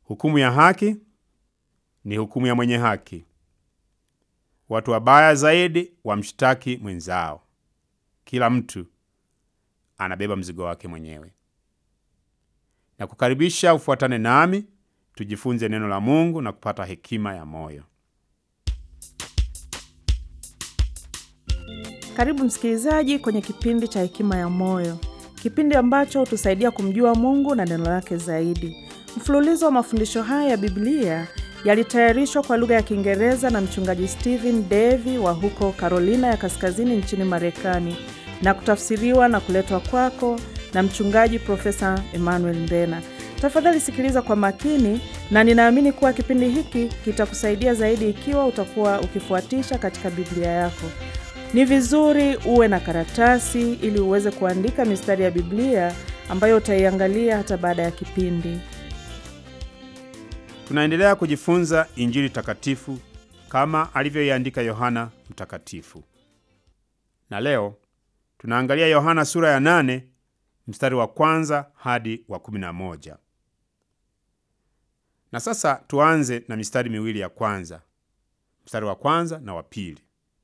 Hukumu ya haki ni hukumu ya mwenye haki. Watu wabaya zaidi wamshtaki mwenzao. Kila mtu anabeba mzigo wake mwenyewe. Na kukaribisha ufuatane nami tujifunze neno la Mungu na kupata hekima ya moyo. Karibu msikilizaji kwenye kipindi cha Hekima ya Moyo, kipindi ambacho hutusaidia kumjua Mungu na neno lake zaidi. Mfululizo wa mafundisho haya ya Biblia yalitayarishwa kwa lugha ya Kiingereza na mchungaji Stephen Davy wa huko Carolina ya Kaskazini nchini Marekani na kutafsiriwa na kuletwa kwako na mchungaji Profesa Emmanuel Mbena. Tafadhali sikiliza kwa makini, na ninaamini kuwa kipindi hiki kitakusaidia zaidi ikiwa utakuwa ukifuatisha katika Biblia yako. Ni vizuri uwe na karatasi ili uweze kuandika mistari ya Biblia ambayo utaiangalia hata baada ya kipindi. Tunaendelea kujifunza Injili takatifu kama alivyoiandika Yohana Mtakatifu, na leo tunaangalia Yohana sura ya nane mstari wa kwanza hadi wa kumi na moja. Na sasa tuanze na mistari miwili ya kwanza, mstari wa kwanza na wa pili.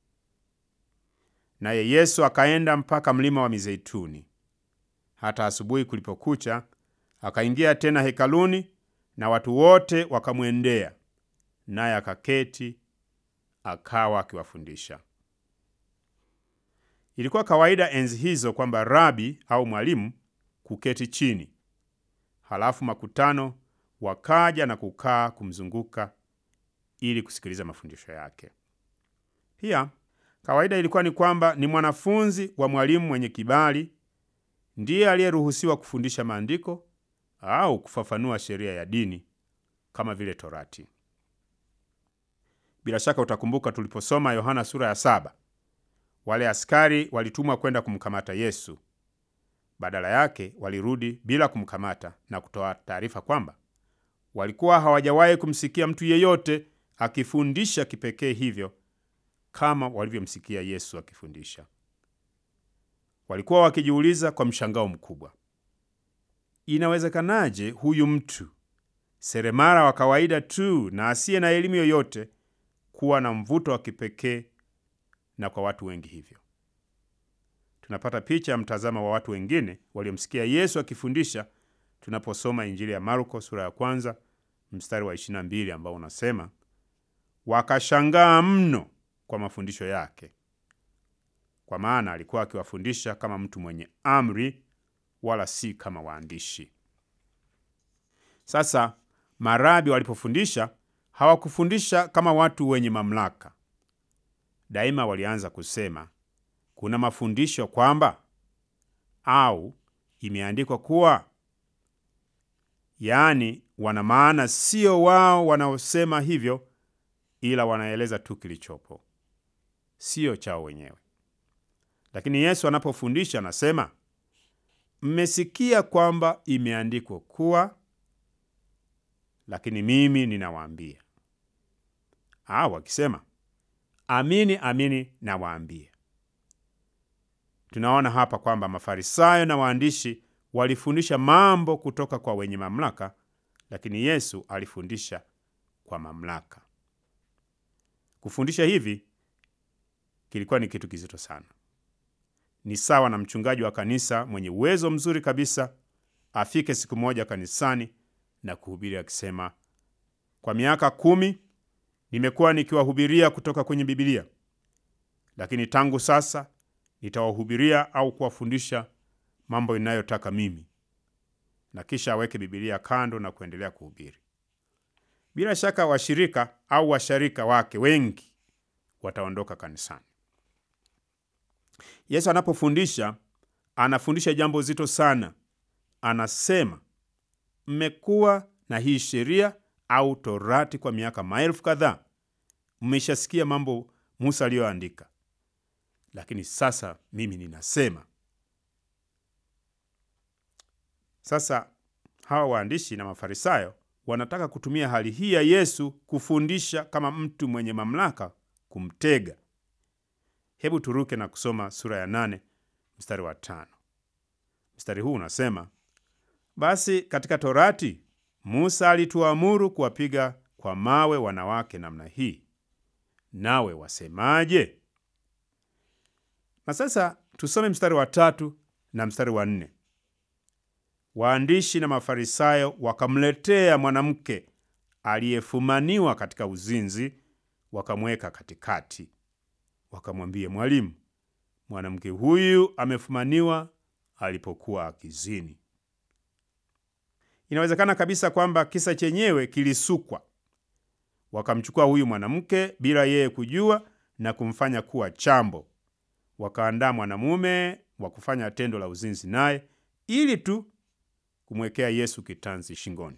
Naye Yesu akaenda mpaka mlima wa Mizeituni. Hata asubuhi kulipokucha, akaingia tena hekaluni, na watu wote wakamwendea, naye akaketi, akawa akiwafundisha. Ilikuwa kawaida enzi hizo kwamba rabi au mwalimu kuketi chini, halafu makutano wakaja na kukaa kumzunguka ili kusikiliza mafundisho yake. Pia kawaida ilikuwa ni kwamba ni mwanafunzi wa mwalimu mwenye kibali ndiye aliyeruhusiwa kufundisha maandiko au kufafanua sheria ya dini kama vile Torati. Bila shaka utakumbuka tuliposoma Yohana sura ya saba, wale askari walitumwa kwenda kumkamata Yesu. Badala yake walirudi bila kumkamata na kutoa taarifa kwamba walikuwa hawajawahi kumsikia mtu yeyote akifundisha kipekee hivyo kama walivyomsikia Yesu akifundisha. Walikuwa wakijiuliza kwa mshangao mkubwa, inawezekanaje huyu mtu seremala wa kawaida tu na asiye na elimu yoyote kuwa na mvuto wa kipekee na kwa watu wengi hivyo? Tunapata picha ya mtazamo wa watu wengine waliomsikia Yesu akifundisha tunaposoma Injili ya Marko sura ya kwanza mstari wa 22 ambao unasema, wakashangaa mno kwa mafundisho yake, kwa maana alikuwa akiwafundisha kama mtu mwenye amri, wala si kama waandishi. Sasa marabi walipofundisha hawakufundisha kama watu wenye mamlaka. Daima walianza kusema kuna mafundisho kwamba, au imeandikwa kuwa, yaani wana maana sio wao wanaosema hivyo, ila wanaeleza tu kilichopo, sio chao wenyewe. Lakini Yesu anapofundisha anasema, mmesikia kwamba imeandikwa kuwa, lakini mimi ninawaambia. Au akisema amini amini nawaambia. Tunaona hapa kwamba Mafarisayo na waandishi walifundisha mambo kutoka kwa wenye mamlaka, lakini Yesu alifundisha kwa mamlaka. Kufundisha hivi kilikuwa ni kitu kizito sana. Ni sawa na mchungaji wa kanisa mwenye uwezo mzuri kabisa afike siku moja kanisani na kuhubiri akisema, kwa miaka kumi nimekuwa nikiwahubiria kutoka kwenye Bibilia, lakini tangu sasa nitawahubiria au kuwafundisha mambo inayotaka mimi, na kisha aweke Bibilia kando na kuendelea kuhubiri. Bila shaka washirika au washarika wake wengi wataondoka kanisani. Yesu anapofundisha anafundisha jambo zito sana. Anasema, mmekuwa na hii sheria au Torati kwa miaka maelfu kadhaa, mmeshasikia mambo Musa aliyoandika, lakini sasa mimi ninasema. Sasa hawa waandishi na Mafarisayo wanataka kutumia hali hii ya Yesu kufundisha kama mtu mwenye mamlaka kumtega. Hebu turuke na kusoma sura ya nane mstari wa tano. Mstari huu unasema, basi katika Torati Musa alituamuru kuwapiga kwa mawe wanawake namna hii, nawe wasemaje? Na sasa tusome mstari wa tatu na mstari wa nne. Waandishi na Mafarisayo wakamletea mwanamke aliyefumaniwa katika uzinzi, wakamweka katikati, wakamwambia, Mwalimu, mwanamke huyu amefumaniwa alipokuwa akizini. Inawezekana kabisa kwamba kisa chenyewe kilisukwa. Wakamchukua huyu mwanamke bila yeye kujua na kumfanya kuwa chambo, wakaandaa mwanamume wa kufanya tendo la uzinzi naye ili tu kumwekea Yesu kitanzi shingoni.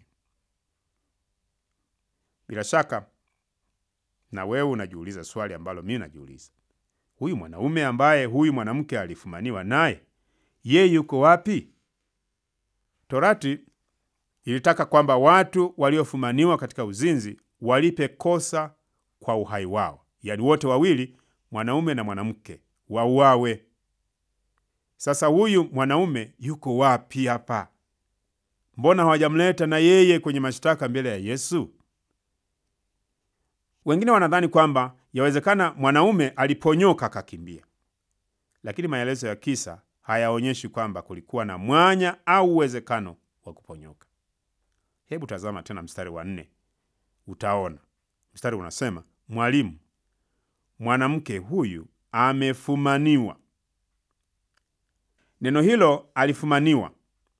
Bila shaka na wewe unajiuliza swali ambalo mimi najiuliza, huyu mwanaume ambaye huyu mwanamke alifumaniwa naye, yeye yuko wapi? Torati ilitaka kwamba watu waliofumaniwa katika uzinzi walipe kosa kwa uhai wao, yaani wote wawili, mwanaume na mwanamke, wauawe. Sasa huyu mwanaume yuko wapi hapa? Mbona hawajamleta na yeye kwenye mashtaka mbele ya Yesu? Wengine wanadhani kwamba yawezekana mwanaume aliponyoka akakimbia, lakini maelezo ya kisa hayaonyeshi kwamba kulikuwa na mwanya au uwezekano wa kuponyoka. Hebu tazama tena mstari wa nne, utaona mstari unasema, Mwalimu, mwanamke huyu amefumaniwa. Neno hilo alifumaniwa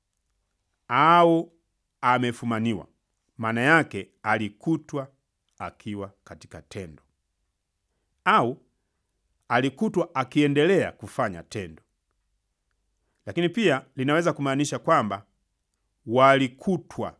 au amefumaniwa, maana yake alikutwa akiwa katika tendo au alikutwa akiendelea kufanya tendo, lakini pia linaweza kumaanisha kwamba walikutwa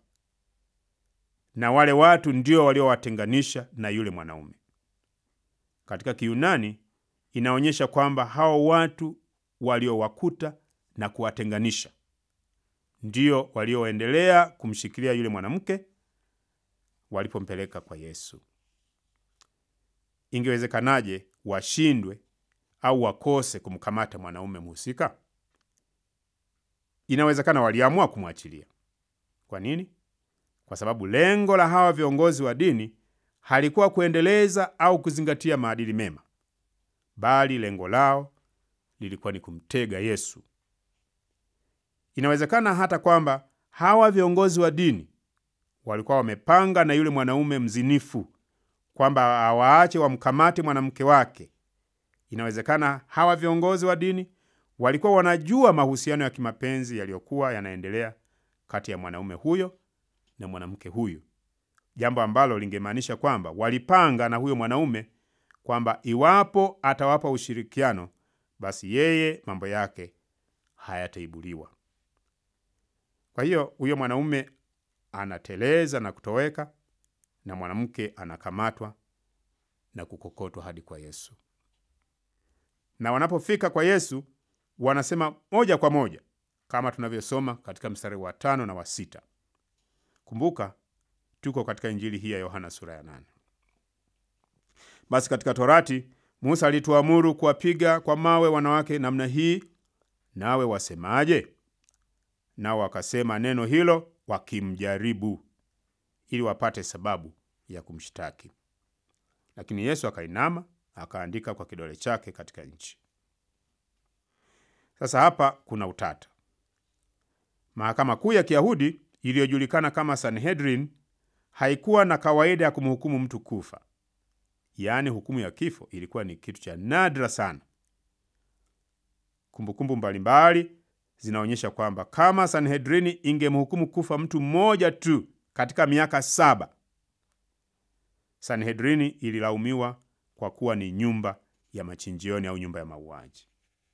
na wale watu ndio waliowatenganisha na yule mwanaume. Katika Kiyunani inaonyesha kwamba hao watu waliowakuta na kuwatenganisha ndio walioendelea kumshikilia yule mwanamke walipompeleka kwa Yesu. Ingewezekanaje washindwe au wakose kumkamata mwanaume mhusika? Inawezekana waliamua kumwachilia. Kwa nini? Kwa sababu lengo la hawa viongozi wa dini halikuwa kuendeleza au kuzingatia maadili mema, bali lengo lao lilikuwa ni kumtega Yesu. Inawezekana hata kwamba hawa viongozi wa dini walikuwa wamepanga na yule mwanaume mzinifu kwamba awaache wamkamate mwanamke wake. Inawezekana hawa viongozi wa dini walikuwa wanajua mahusiano ya kimapenzi yaliyokuwa yanaendelea kati ya mwanaume huyo na mwanamke huyu, jambo ambalo lingemaanisha kwamba walipanga na huyo mwanaume kwamba iwapo atawapa ushirikiano, basi yeye mambo yake hayataibuliwa. Kwa hiyo huyo mwanaume anateleza na kutoweka na mwanamke anakamatwa na kukokotwa hadi kwa Yesu. Na wanapofika kwa Yesu wanasema moja kwa moja kama tunavyosoma katika mstari wa tano na wa sita. Kumbuka tuko katika Injili hii ya Yohana sura ya nane. Basi katika Torati Musa alituamuru kuwapiga kwa mawe wanawake namna hii, nawe wasemaje? Nao wakasema neno hilo wakimjaribu, ili wapate sababu ya kumshtaki. Lakini Yesu akainama akaandika kwa kidole chake katika nchi. Sasa hapa kuna utata. Mahakama Kuu ya Kiyahudi iliyojulikana kama Sanhedrin haikuwa na kawaida ya kumhukumu mtu kufa, yaani hukumu ya kifo ilikuwa ni kitu cha nadra sana. Kumbukumbu mbalimbali zinaonyesha kwamba kama Sanhedrini ingemhukumu kufa mtu mmoja tu katika miaka saba, Sanhedrini ililaumiwa kwa kuwa ni nyumba ya machinjioni au nyumba ya mauaji.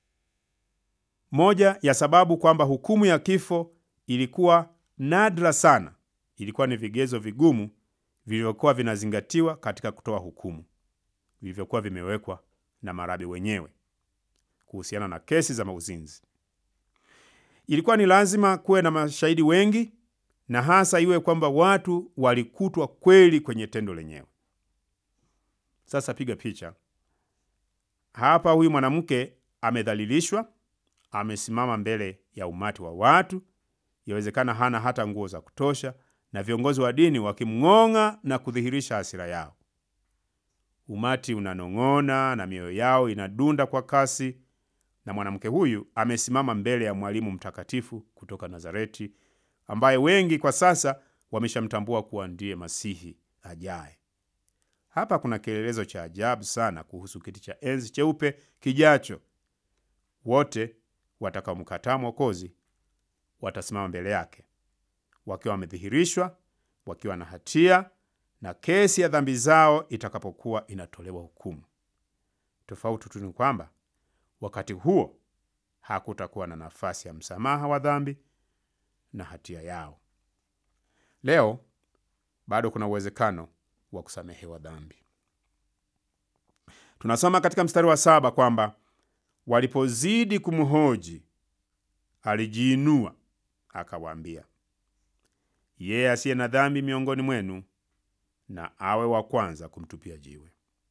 Moja ya sababu kwamba hukumu ya kifo ilikuwa nadra sana ilikuwa ni vigezo vigumu vilivyokuwa vinazingatiwa katika kutoa hukumu, vilivyokuwa vimewekwa na marabi wenyewe kuhusiana na kesi za mauzinzi. Ilikuwa ni lazima kuwe na mashahidi wengi, na hasa iwe kwamba watu walikutwa kweli kwenye tendo lenyewe. Sasa piga picha hapa, huyu mwanamke amedhalilishwa, amesimama mbele ya umati wa watu, yawezekana hana hata nguo za kutosha, na viongozi wa dini wakimng'ong'a na kudhihirisha hasira yao. Umati unanong'ona na mioyo yao inadunda kwa kasi, na mwanamke huyu amesimama mbele ya mwalimu mtakatifu kutoka Nazareti, ambaye wengi kwa sasa wameshamtambua kuwa ndiye Masihi ajaye. Hapa kuna kielelezo cha ajabu sana kuhusu kiti cha enzi cheupe kijacho. Wote watakaomkataa Mwokozi watasimama mbele yake wakiwa wamedhihirishwa, wakiwa na hatia na kesi ya dhambi zao itakapokuwa inatolewa hukumu. Tofauti tu ni kwamba wakati huo hakutakuwa na nafasi ya msamaha wa dhambi na hatia yao. Leo bado kuna uwezekano wa kusamehewa dhambi. Tunasoma katika mstari wa saba kwamba walipozidi kumhoji, alijiinua akawaambia, yeye asiye na dhambi miongoni mwenu na awe wa kwanza kumtupia jiwe.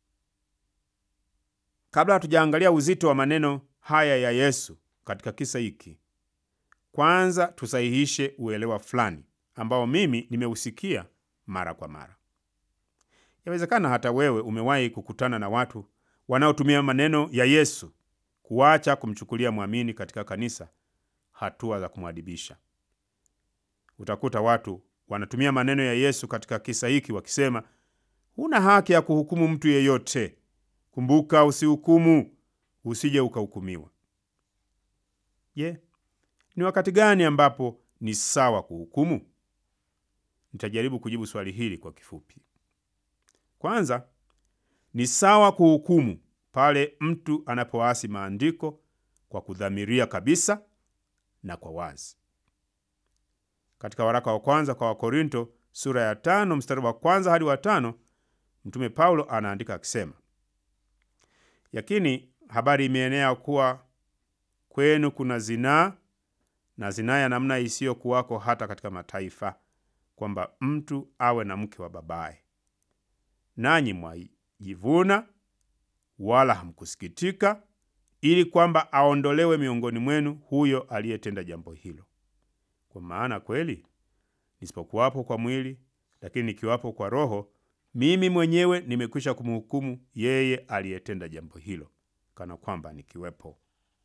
Kabla hatujaangalia uzito wa maneno haya ya Yesu katika kisa hiki, kwanza tusahihishe uelewa fulani ambao mimi nimeusikia mara kwa mara. Yawezekana hata wewe umewahi kukutana na watu wanaotumia maneno ya Yesu kuacha kumchukulia mwamini katika kanisa hatua za kumwadibisha. Utakuta watu wanatumia maneno ya Yesu katika kisa hiki wakisema, huna haki ya kuhukumu mtu yeyote. Kumbuka, usihukumu, usije ukahukumiwa. Je, ni wakati gani ambapo ni sawa kuhukumu? Nitajaribu kujibu swali hili kwa kifupi. Kwanza, ni sawa kuhukumu pale mtu anapoasi maandiko kwa kudhamiria kabisa na kwa wazi. Katika waraka wa kwanza kwa Wakorinto sura ya tano mstari wa kwanza hadi wa tano Mtume Paulo anaandika akisema, yakini habari imeenea kuwa kwenu kuna zinaa na zinaa ya namna isiyokuwako hata katika mataifa, kwamba mtu awe na mke wa babaye. Nanyi mwajivuna wala hamkusikitika, ili kwamba aondolewe miongoni mwenu huyo aliyetenda jambo hilo. Kwa maana kweli nisipokuwapo kwa mwili, lakini nikiwapo kwa Roho, mimi mwenyewe nimekwisha kumhukumu yeye aliyetenda jambo hilo, kana kwamba nikiwepo.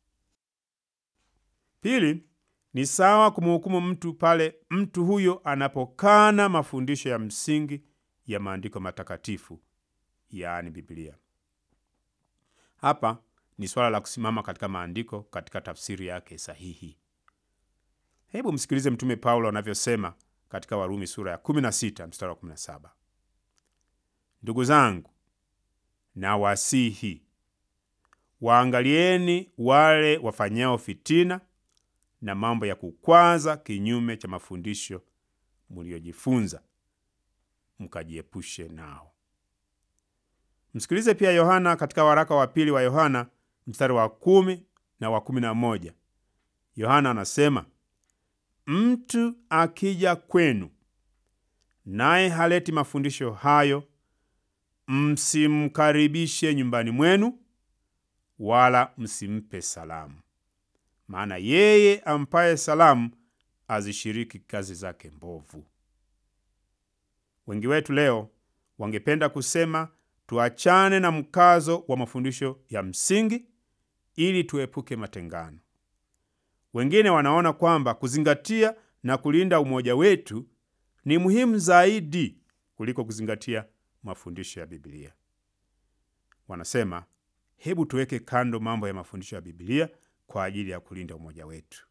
Pili, ni sawa kumhukumu mtu pale mtu huyo anapokana mafundisho ya msingi ya maandiko matakatifu, yaani Biblia. Hapa ni swala la kusimama katika maandiko katika tafsiri yake sahihi. Hebu msikilize Mtume Paulo anavyosema katika Warumi sura ya 16 mstari wa 17: ndugu zangu, na wasihi waangalieni wale wafanyao fitina na mambo ya kukwaza kinyume cha mafundisho mliojifunza, mkajiepushe nao. Msikilize pia Yohana katika waraka wa pili wa Yohana mstari wa kumi na wa kumi na moja. Yohana anasema Mtu akija kwenu naye haleti mafundisho hayo, msimkaribishe nyumbani mwenu, wala msimpe salamu, maana yeye ampaye salamu azishiriki kazi zake mbovu. Wengi wetu leo wangependa kusema tuachane na mkazo wa mafundisho ya msingi ili tuepuke matengano. Wengine wanaona kwamba kuzingatia na kulinda umoja wetu ni muhimu zaidi kuliko kuzingatia mafundisho ya Biblia. Wanasema, hebu tuweke kando mambo ya mafundisho ya Biblia kwa ajili ya kulinda umoja wetu.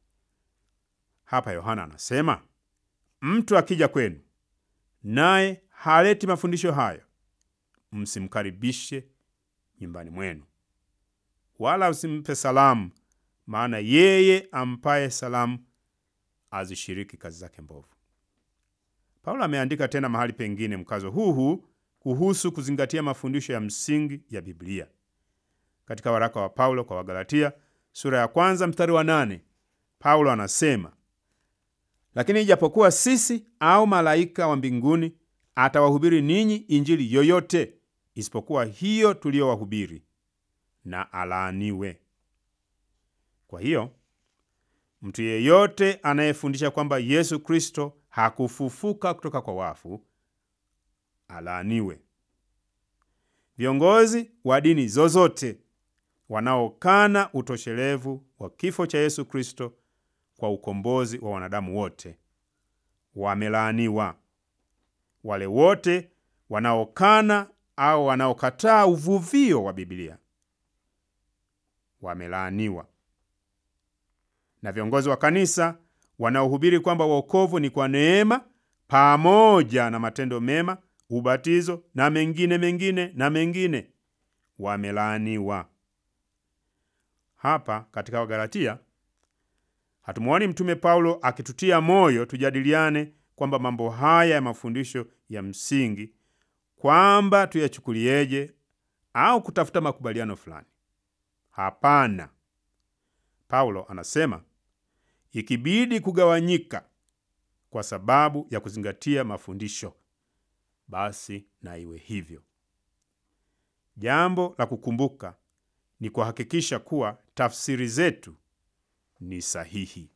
Hapa Yohana anasema, mtu akija kwenu naye haleti mafundisho hayo, msimkaribishe nyumbani mwenu, wala msimpe salamu maana yeye ampaye salamu azishiriki kazi zake mbovu. Paulo ameandika tena mahali pengine mkazo huu huu kuhusu kuzingatia mafundisho ya msingi ya Biblia katika waraka wa Paulo kwa Wagalatia sura ya kwanza mstari wa nane. Paulo anasema, lakini ijapokuwa sisi au malaika wa mbinguni atawahubiri ninyi injili yoyote isipokuwa hiyo tuliyowahubiri, na alaaniwe. Kwa hiyo mtu yeyote anayefundisha kwamba Yesu Kristo hakufufuka kutoka kwa wafu alaaniwe. Viongozi wa dini zozote wanaokana utoshelevu wa kifo cha Yesu Kristo kwa ukombozi wa wanadamu wote wamelaaniwa. Wale wote wanaokana au wanaokataa uvuvio wa Biblia wamelaaniwa. Na viongozi wa kanisa wanaohubiri kwamba wokovu ni kwa neema pamoja na matendo mema, ubatizo na mengine mengine na mengine wamelaaniwa. Hapa katika Wagalatia hatumwoni Mtume Paulo akitutia moyo tujadiliane kwamba mambo haya ya mafundisho ya msingi kwamba tuyachukulieje au kutafuta makubaliano fulani. Hapana, Paulo anasema ikibidi kugawanyika kwa sababu ya kuzingatia mafundisho, basi na iwe hivyo. Jambo la kukumbuka ni kuhakikisha kuwa tafsiri zetu ni sahihi.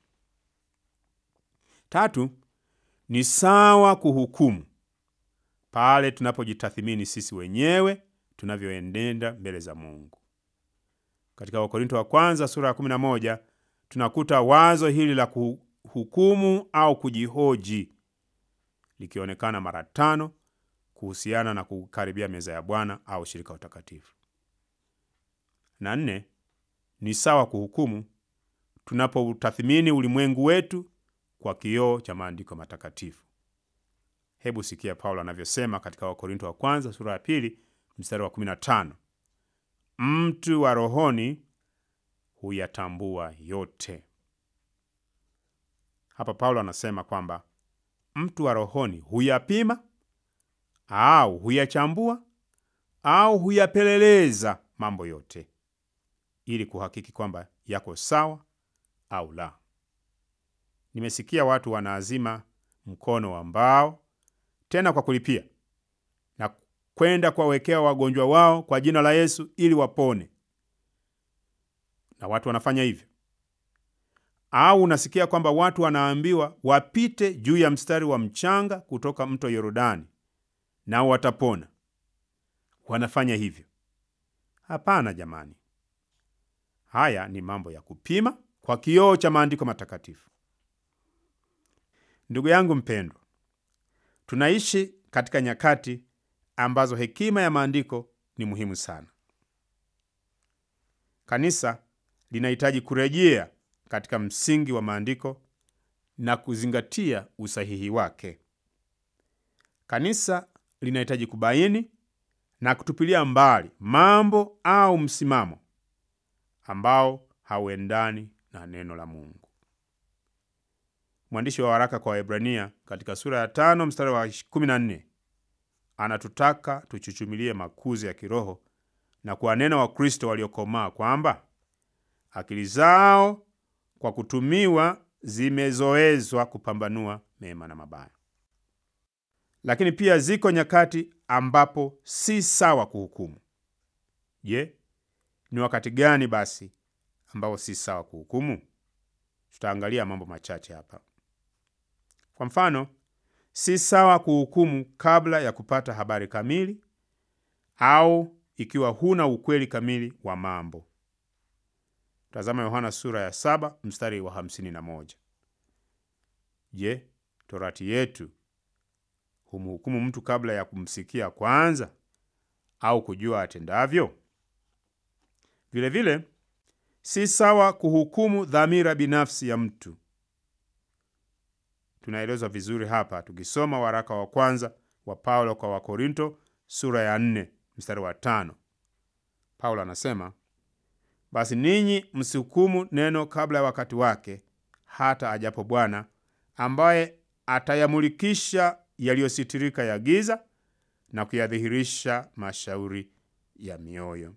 Tatu, ni sawa kuhukumu pale tunapojitathimini sisi wenyewe tunavyoenenda mbele za Mungu. Katika Wakorinto wa kwanza sura ya 11 tunakuta wazo hili la kuhukumu au kujihoji likionekana mara tano kuhusiana na kukaribia meza ya Bwana au shirika utakatifu. Na nne, ni sawa kuhukumu tunapoutathimini ulimwengu wetu kwa kioo cha maandiko matakatifu. Hebu sikia Paulo anavyosema katika Wakorinto wa kwanza sura ya pili mstari wa 15, mtu wa rohoni huyatambua yote. Hapa Paulo anasema kwamba mtu wa rohoni huyapima au huyachambua au huyapeleleza mambo yote ili kuhakiki kwamba yako sawa au la. Nimesikia watu wanaazima mkono wa mbao tena kwa kulipia na kwenda kuwawekea wagonjwa wao kwa jina la Yesu ili wapone, na watu wanafanya hivyo. Au unasikia kwamba watu wanaambiwa wapite juu ya mstari wa mchanga kutoka mto Yordani nao watapona, wanafanya hivyo. Hapana jamani, haya ni mambo ya kupima kwa kioo cha maandiko matakatifu. Ndugu yangu mpendwa, tunaishi katika nyakati ambazo hekima ya maandiko ni muhimu sana. Kanisa linahitaji kurejea katika msingi wa maandiko na kuzingatia usahihi wake. Kanisa linahitaji kubaini na kutupilia mbali mambo au msimamo ambao hauendani na neno la Mungu. Mwandishi wa waraka kwa Waebrania katika sura ya tano mstari wa 14 anatutaka tuchuchumilie makuzi ya kiroho na kuwanena Wakristo waliokomaa kwamba akili zao kwa kutumiwa zimezoezwa kupambanua mema na mabaya. Lakini pia ziko nyakati ambapo si sawa kuhukumu. Je, ni wakati gani basi ambao si sawa kuhukumu? Tutaangalia mambo machache hapa. Kwa mfano, si sawa kuhukumu kabla ya kupata habari kamili au ikiwa huna ukweli kamili wa mambo. Tazama Yohana sura ya saba mstari wa hamsini na moja. Je, torati yetu humhukumu mtu kabla ya kumsikia kwanza au kujua atendavyo? Vilevile, si sawa kuhukumu dhamira binafsi ya mtu. Tunaelezwa vizuri hapa tukisoma waraka wa kwanza wa Paulo kwa Wakorinto sura ya nne mstari wa tano. Paulo anasema basi ninyi msihukumu neno kabla ya wakati wake, hata ajapo Bwana ambaye atayamulikisha yaliyositirika ya giza na kuyadhihirisha mashauri ya mioyo.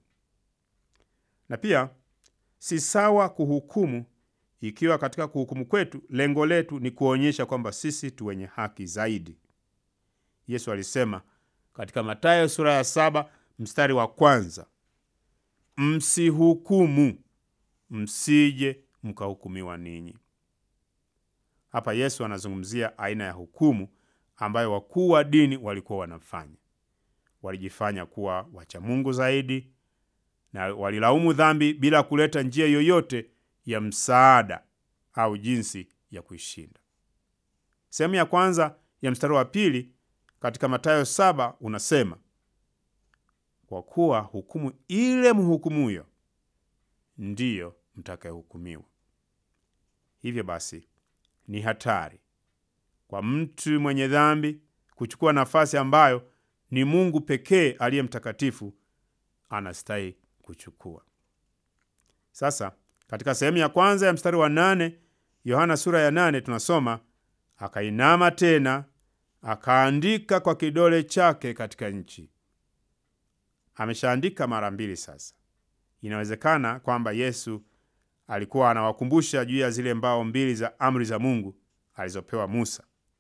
Na pia si sawa kuhukumu ikiwa katika kuhukumu kwetu lengo letu ni kuonyesha kwamba sisi tu wenye haki zaidi. Yesu alisema katika Mathayo sura ya saba mstari wa kwanza, msihukumu msije mkahukumiwa ninyi. Hapa Yesu anazungumzia aina ya hukumu ambayo wakuu wa dini walikuwa wanafanya. Walijifanya kuwa wacha Mungu zaidi na walilaumu dhambi bila kuleta njia yoyote ya msaada au jinsi ya kuishinda. Sehemu ya kwanza ya mstari wa pili katika Mathayo saba unasema, kwa kuwa hukumu ile mhukumuyo ndiyo mtakayehukumiwa. Hivyo basi ni hatari kwa mtu mwenye dhambi kuchukua nafasi ambayo ni Mungu pekee aliye mtakatifu anastahili kuchukua. Sasa katika sehemu ya kwanza ya mstari wa nane Yohana sura ya nane tunasoma akainama tena akaandika kwa kidole chake katika nchi. Ameshaandika mara mbili sasa. Inawezekana kwamba Yesu alikuwa anawakumbusha juu ya zile mbao mbili za amri za Mungu alizopewa Musa.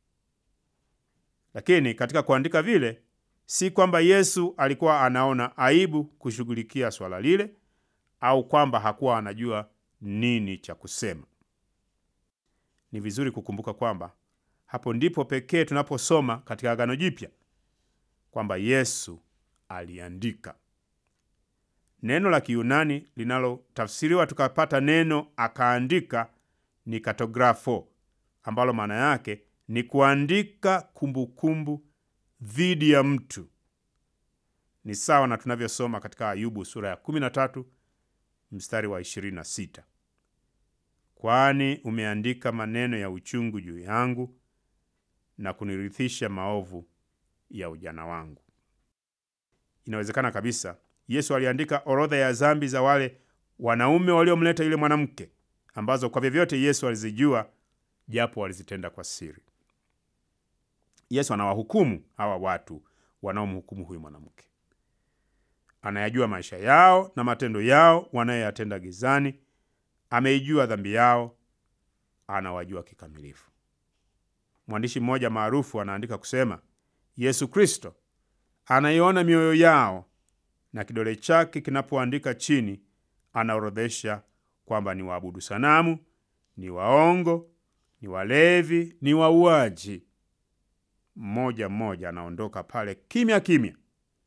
Lakini katika kuandika vile, si kwamba Yesu alikuwa anaona aibu kushughulikia swala lile au kwamba hakuwa anajua nini cha kusema. Ni vizuri kukumbuka kwamba hapo ndipo pekee tunaposoma katika Agano Jipya kwamba Yesu aliandika. Neno la Kiyunani linalotafsiriwa tukapata neno akaandika ni katografo, ambalo maana yake ni kuandika kumbukumbu dhidi ya mtu. Ni sawa na tunavyosoma katika Ayubu sura ya 13 mstari wa 26, kwani umeandika maneno ya uchungu juu yangu na kunirithisha maovu ya ujana wangu. Inawezekana kabisa Yesu aliandika orodha ya dhambi za wale wanaume waliomleta yule mwanamke, ambazo kwa vyovyote Yesu alizijua, japo walizitenda kwa siri. Yesu anawahukumu hawa watu wanaomhukumu huyu mwanamke. Anayajua maisha yao na matendo yao wanayoyatenda gizani. Ameijua dhambi yao, anawajua kikamilifu. Mwandishi mmoja maarufu anaandika kusema, Yesu Kristo anaiona mioyo yao na kidole chake kinapoandika chini, anaorodhesha kwamba ni waabudu sanamu, ni waongo, ni walevi, ni wauaji. Mmoja mmoja anaondoka pale kimya kimya,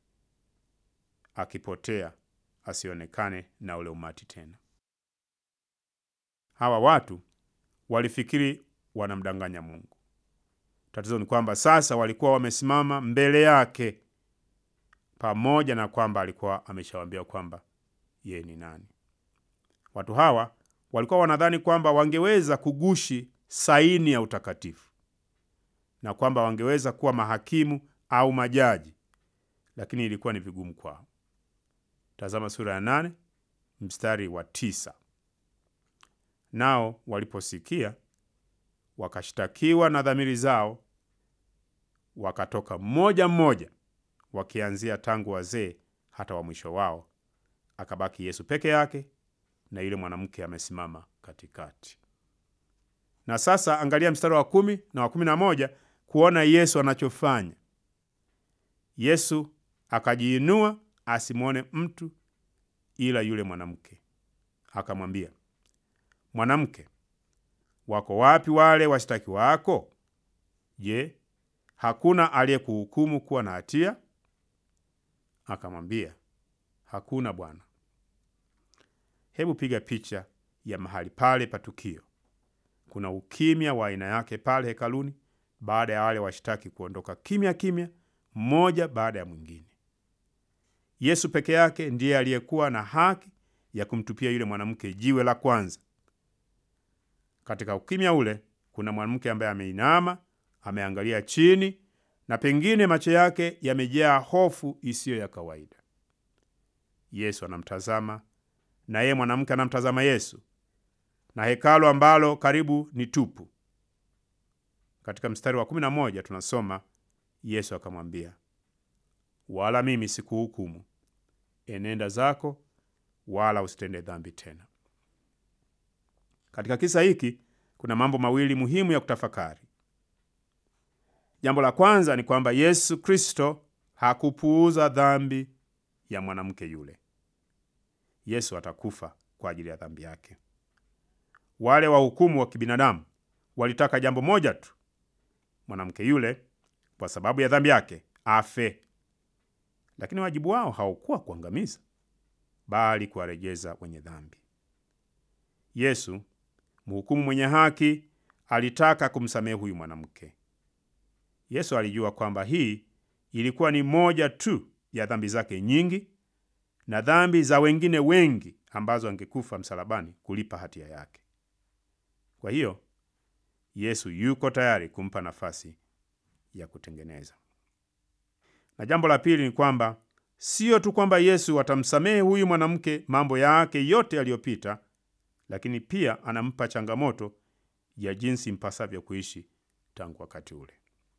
akipotea asionekane na ule umati tena. Hawa watu walifikiri wanamdanganya Mungu. Tatizo ni kwamba sasa walikuwa wamesimama mbele yake pamoja na kwamba alikuwa ameshawaambia kwamba yeye ni nani. Watu hawa walikuwa wanadhani kwamba wangeweza kugushi saini ya utakatifu na kwamba wangeweza kuwa mahakimu au majaji, lakini ilikuwa ni vigumu kwao. Tazama sura ya nane mstari wa tisa. Nao waliposikia wakashtakiwa na dhamiri zao, wakatoka mmoja mmoja wakianzia tangu wazee hata wa mwisho wao, akabaki Yesu peke yake na yule mwanamke amesimama katikati. Na sasa angalia mstari wa kumi na wa kumi na moja kuona Yesu anachofanya. Yesu akajiinua asimwone mtu ila yule mwanamke, akamwambia, Mwanamke, wako wapi wale washtaki wako? Je, hakuna aliyekuhukumu kuwa na hatia? Akamwambia, hakuna Bwana. Hebu piga picha ya mahali pale pa tukio. Kuna ukimya wa aina yake pale hekaluni, baada ya wale washtaki kuondoka kimya kimya, mmoja baada ya mwingine. Yesu peke yake ndiye aliyekuwa na haki ya kumtupia yule mwanamke jiwe la kwanza. Katika ukimya ule, kuna mwanamke ambaye ameinama, ameangalia chini, na pengine macho yake yamejaa hofu isiyo ya kawaida. Yesu anamtazama na yeye mwanamke anamtazama Yesu, na hekalu ambalo karibu ni tupu. Katika mstari wa kumi na moja tunasoma Yesu akamwambia, wala mimi sikuhukumu, enenda zako, wala usitende dhambi tena. Katika kisa hiki kuna mambo mawili muhimu ya kutafakari. Jambo la kwanza ni kwamba Yesu Kristo hakupuuza dhambi ya mwanamke yule. Yesu atakufa kwa ajili ya dhambi yake. Wale wahukumu wa kibinadamu walitaka jambo moja tu, mwanamke yule kwa sababu ya dhambi yake afe. Lakini wajibu wao haukuwa kuangamiza, bali kuwarejeza wenye dhambi. Yesu mhukumu mwenye haki alitaka kumsamehe huyu mwanamke. Yesu alijua kwamba hii ilikuwa ni moja tu ya dhambi zake nyingi na dhambi za wengine wengi ambazo angekufa msalabani kulipa hatia yake. Kwa hiyo Yesu yuko tayari kumpa nafasi ya kutengeneza. Na jambo la pili ni kwamba siyo tu kwamba Yesu atamsamehe huyu mwanamke mambo yake yote yaliyopita, lakini pia anampa changamoto ya jinsi mpasavyo kuishi tangu wakati ule.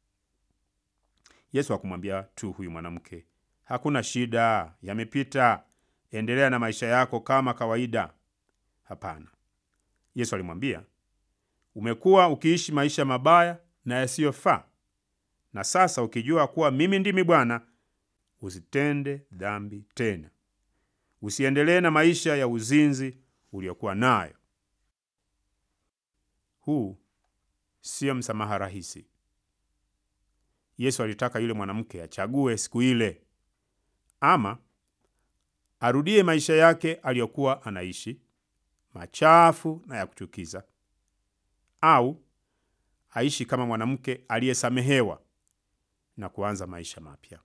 Yesu hakumwambia tu huyu mwanamke, hakuna shida, yamepita, endelea na maisha yako kama kawaida. Hapana, Yesu alimwambia, umekuwa ukiishi maisha mabaya na yasiyofaa, na sasa ukijua kuwa mimi ndimi Bwana, usitende dhambi tena, usiendelee na maisha ya uzinzi uliokuwa nayo. Huu siyo msamaha rahisi. Yesu alitaka yule mwanamke achague siku ile, ama arudie maisha yake aliyokuwa anaishi machafu na ya kuchukiza, au aishi kama mwanamke aliyesamehewa na kuanza maisha mapya.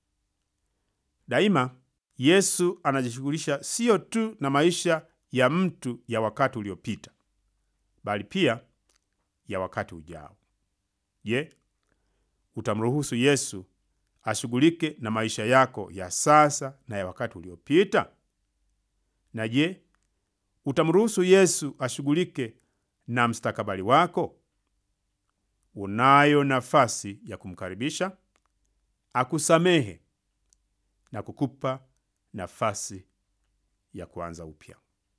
Daima Yesu anajishughulisha siyo tu na maisha ya mtu ya wakati uliopita, bali pia ya wakati ujao. Je, utamruhusu Yesu ashughulike na maisha yako ya sasa na ya wakati uliopita? Na je, utamruhusu Yesu ashughulike na mstakabali wako? Unayo nafasi ya kumkaribisha akusamehe na kukupa nafasi ya kuanza upya.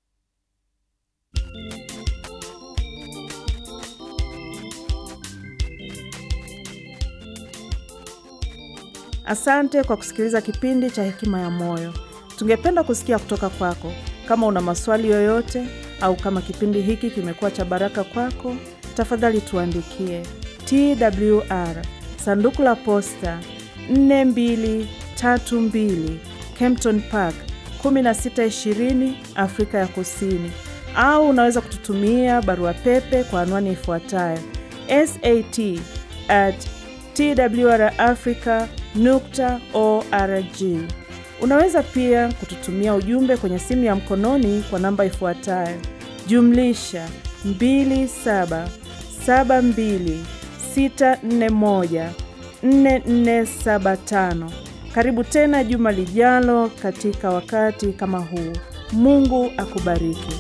Asante kwa kusikiliza kipindi cha Hekima ya Moyo. Tungependa kusikia kutoka kwako. Kama una maswali yoyote au kama kipindi hiki kimekuwa cha baraka kwako, tafadhali tuandikie TWR sanduku la posta 4232 Kempton Park 1620 Afrika ya Kusini, au unaweza kututumia barua pepe kwa anwani ifuatayo sat at twrafrica nukta org. Unaweza pia kututumia ujumbe kwenye simu ya mkononi kwa namba ifuatayo jumlisha 2772641475. Karibu tena juma lijalo katika wakati kama huu. Mungu akubariki.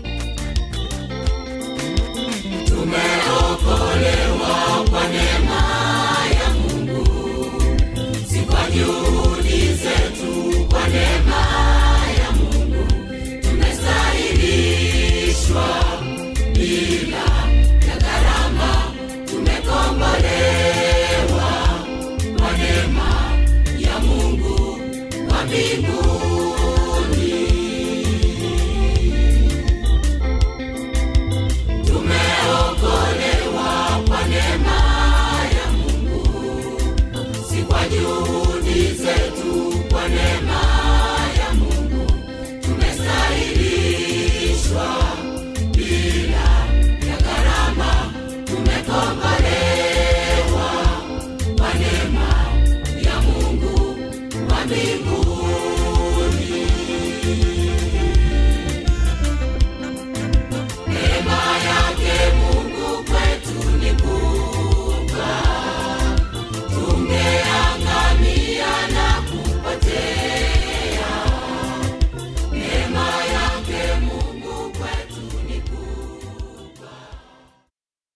Tumeokolewa kwa neema ya Mungu, si kwa juhudi zetu, kwa neema ya Mungu tumestahilishwa bila ya gharama, tumekombolewa kwa neema ya Mungu wa mbinguni. Tumeokolewa kwa neema ya Mungu, si kwa juhudi zetu.